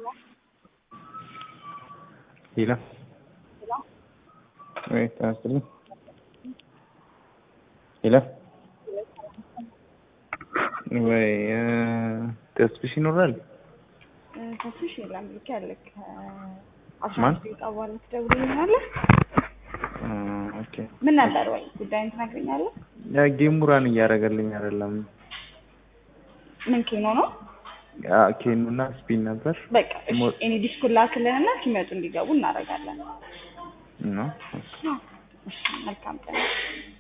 ሂላ ወይ ታስጥልኝ ሂላ ወይ ተስፍሽ ይኖራል ተስፍሽ የለም ልክ ያለክ አስራ ማን? አምስት ደቂቃ በኋላ ትደውልልኛለህ። ኦኬ ምን ነበር ወይ ጉዳይን ትነግረኛለህ? ያ ጌሙ ራን እያደረገልኝ አይደለም ምን ኬኖ ነው? ያ ኬኑና ስፒን ነበር በቃ እሺ፣ ሞ- እኔ ዲስኩን ላክልህና ሲመጡ እንዲገቡ እናደርጋለን። ነው እሺ፣ መልካም ቀን